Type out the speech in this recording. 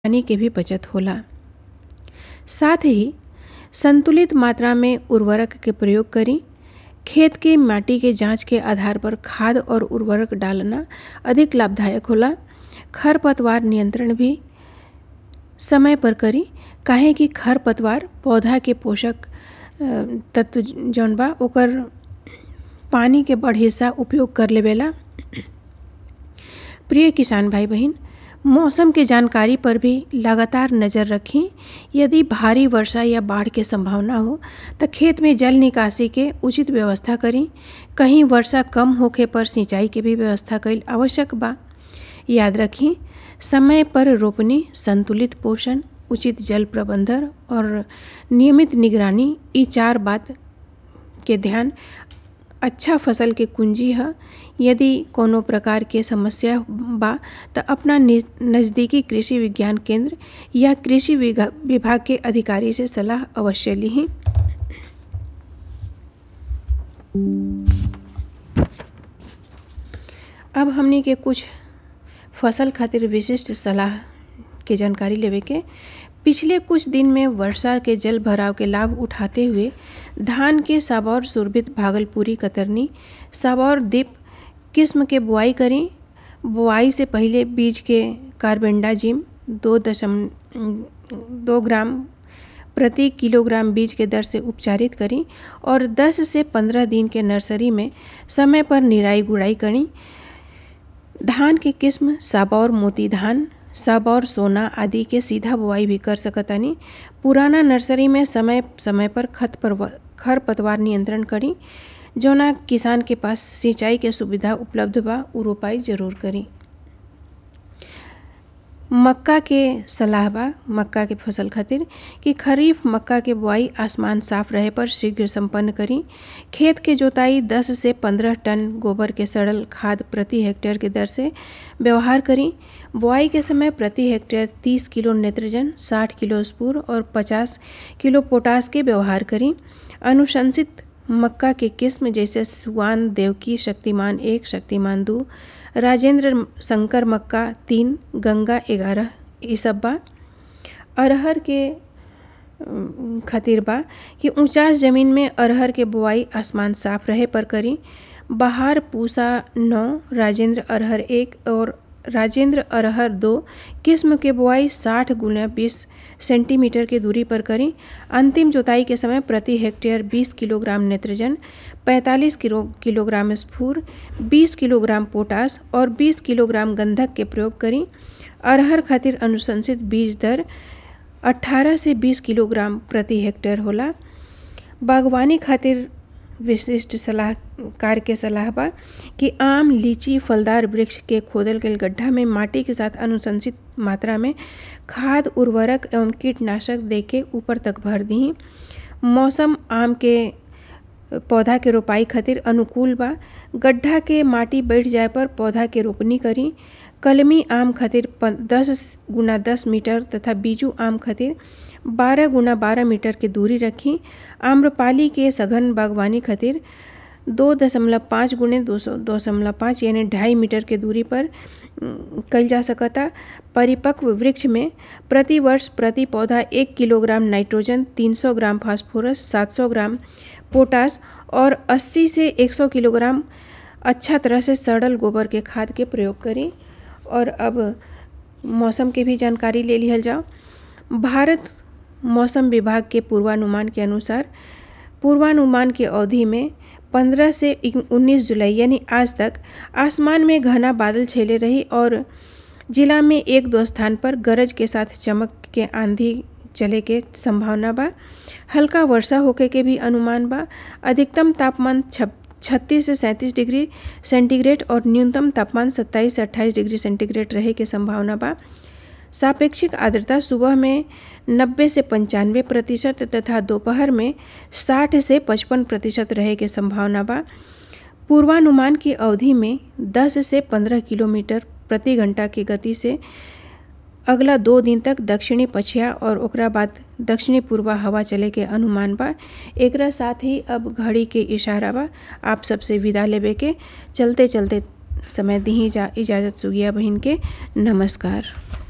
पानी के भी बचत होला साथ ही संतुलित मात्रा में उर्वरक के प्रयोग करी खेत के माटी के जांच के आधार पर खाद और उर्वरक डालना अधिक लाभदायक होला खरपतवार नियंत्रण भी समय पर करी काहे कि खरपतवार पौधा के पोषक तत्व जौन बा ओकर पानी के बड़ हिस्सा उपयोग कर लेवेला प्रिय किसान भाई बहन मौसम के जानकारी पर भी लगातार नज़र रखें यदि भारी वर्षा या बाढ़ के संभावना हो तो खेत में जल निकासी के उचित व्यवस्था करी कहीं वर्षा कम होखे पर सिंचाई के भी व्यवस्था कईल आवश्यक बा याद रखी समय पर रोपनी संतुलित पोषण उचित जल प्रबंधन और नियमित निगरानी ई चार बात के ध्यान अच्छा फसल के कुंजी है यदि कोनो प्रकार के समस्या बा तो अपना नज़दीकी कृषि विज्ञान केंद्र या कृषि विभाग के अधिकारी से सलाह अवश्य ली अब हमने के कुछ फसल खातिर विशिष्ट सलाह के जानकारी लेवे के पिछले कुछ दिन में वर्षा के जल भराव के लाभ उठाते हुए धान के साबौर सुरभित भागलपुरी कतरनी साबौर दीप किस्म के बुआई करें बुआई से पहले बीज के कार्बेंडाजिम दो दशम दो ग्राम प्रति किलोग्राम बीज के दर से उपचारित करें और 10 से 15 दिन के नर्सरी में समय पर निराई गुड़ाई करें धान के किस्म साबौर मोती धान सबौर सोना आदि के सीधा बुआई भी कर सकतानी पुराना नर्सरी में समय समय पर खत पर खर पतवार नियंत्रण करी जौना किसान के पास सिंचाई के सुविधा उपलब्ध बा उ रोपाई जरूर करी मक्का के सलाह बा मक्का के फसल खातिर कि खरीफ मक्का के बुआई आसमान साफ रहे पर शीघ्र संपन्न करी खेत के जोताई 10 से 15 टन गोबर के सड़ल खाद प्रति हेक्टेयर के दर से व्यवहार करी बुआई के समय प्रति हेक्टेयर 30 किलो नेत्रजन 60 किलो स्पूर और 50 किलो पोटास के व्यवहार करी अनुशंसित मक्का के किस्म जैसे सुवान देवकी शक्तिमान एक शक्तिमान दो राजेंद्र शंकर मक्का तीन गंगा ग्यारह ये सब बा अरहर के खातिर बा कि ऊंचास ज़मीन में अरहर के बुआई आसमान साफ रहे पर करी बहार पूसा नौ राजेंद्र अरहर एक और राजेंद्र अरहर दो किस्म के बुआई 60 गुना बीस सेंटीमीटर की दूरी पर करें अंतिम जोताई के समय प्रति हेक्टेयर 20 किलोग्राम नेत्रजन 45 किलो किलोग्राम स्फूर 20 किलोग्राम पोटास और 20 किलोग्राम गंधक के प्रयोग करें अरहर खातिर अनुशंसित बीज दर 18 से 20 किलोग्राम प्रति हेक्टेयर होला बागवानी खातिर विशिष्ट सलाहकार के सलाह बा कि आम लीची फलदार वृक्ष के खोदल गल गड्ढा में माटी के साथ अनुशंसित मात्रा में खाद उर्वरक एवं कीटनाशक दे के ऊपर तक भर दी मौसम आम के पौधा के रोपाई खातिर अनुकूल बा गड्ढा के माटी बैठ जाए पर पौधा के रोपनी करी कलमी आम खातिर दस गुना दस मीटर तथा बीजू आम खातिर बारह गुना बारह मीटर की दूरी रखी आम्रपाली के सघन बागवानी खातिर दो दशमलव पाँच गुणे दो सौ दशमलव पाँच यानी ढाई मीटर के दूरी पर कल जा सकता परिपक्व वृक्ष में प्रति वर्ष प्रति पौधा एक kilogram nitrogen 300 gram phosphorus 700 gram potash और 80 से 100 किलोग्राम अच्छा तरह से सड़ल गोबर के खाद के प्रयोग करें और अब मौसम के भी जानकारी ले लिहल जाओ भारत मौसम विभाग के पूर्वानुमान के अनुसार पूर्वानुमान की अवधि में 15 से 19 जुलाई यानी आज तक आसमान में घना बादल छेले रही और जिला में एक दो स्थान पर गरज के साथ चमक के आंधी चले के संभावना बा हल्का वर्षा होके के भी अनुमान बा अधिकतम तापमान छत्तीस से सैंतीस डिग्री सेंटीग्रेड और न्यूनतम तापमान सत्ताईस से अट्ठाईस डिग्री सेंटीग्रेड रहे के संभावना बा सापेक्षिक आर्द्रता सुबह में 90 से पंचानवे प्रतिशत तथा दोपहर में 60 से 55 प्रतिशत रहे के संभावना बा पूर्वानुमान की अवधि में 10 से 15 किलोमीटर प्रति घंटा की गति से अगला दो दिन तक दक्षिणी पछिया और ओकरा बाद दक्षिणी पूर्वा हवा चले के अनुमान बा एकरा साथ ही अब घड़ी के इशारा बा आप सबसे विदा लेबे के चलते चलते समय दी जा इजाज़त सुगिया बहन के नमस्कार